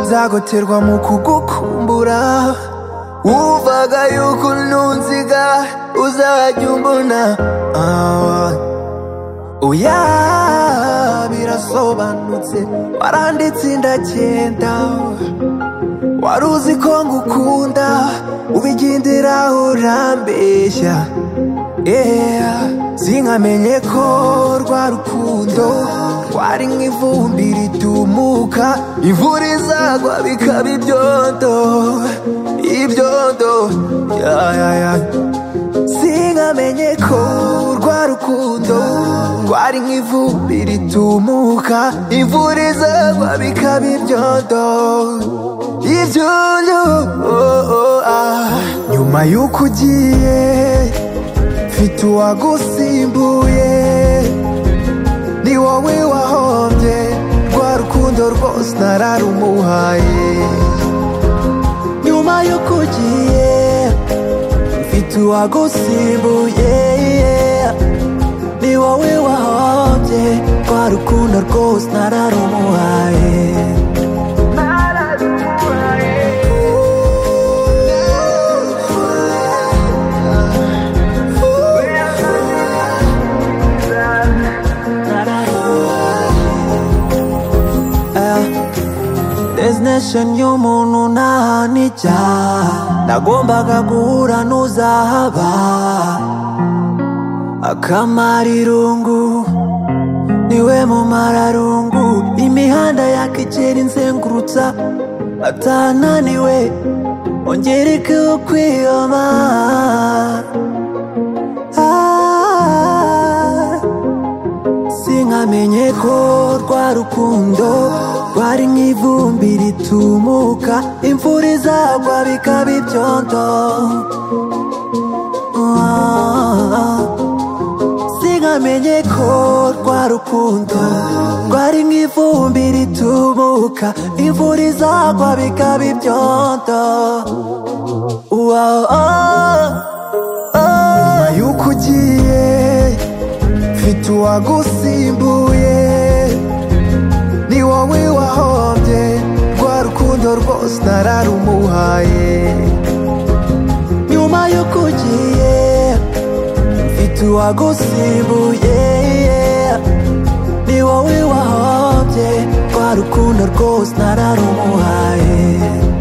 nzagoterwa mu kugukumbura wumvaga yuko ntunziga uzajya umbona ah. oya birasobanutse waranditse indagenda wari uzi ko ngukunda ubigendera urambeshya yeah. sinkamenye ko rwa rukundo rwari nk'ivumbi ritumuka imvura izagwa bikaba ibyondo ibyondo yeah, yeah, yeah. sinkamenye ko rwa rukundo rwari nk'ivumbi ritumuka imvura izagwa bikaba ibyondo ibyondo oh, oh, ah. nyuma y'uko ugiye mfite uwagusimbuye ni wowe wahombye rwa rukundo rwose nararumuhaye nyuma y'uko ugiye mfite uwagusimbuye ni wowe wahombye rwa rukundo rwose nararumuhaye destination y'umuntu ntahani cyane nagombaga guhura n'uzahaba akamara irungu niwe mumararungu imihanda yakigera inzengurutsa atananiwe ongerekeho kwiyoma ah. sinkamenye ko rwa rukundo rwari nk'ivumbi ritumuka imvura izagwa bikaba ibyondo Ah. sinkamenye ko rwa rukundo rwari nk'ivumbi ritumuka imvura izagwa bikaba ibyondo wow, oh, oh. nyuma y'uko ugiye mfite uwagusimbuye ni wowe wahombye rwa rukundo rwose nararumuhaye nyuma y'uko ugiye mfite uwagusimbuye ni wowe wahombye rwa rukundo rwose nararumuhaye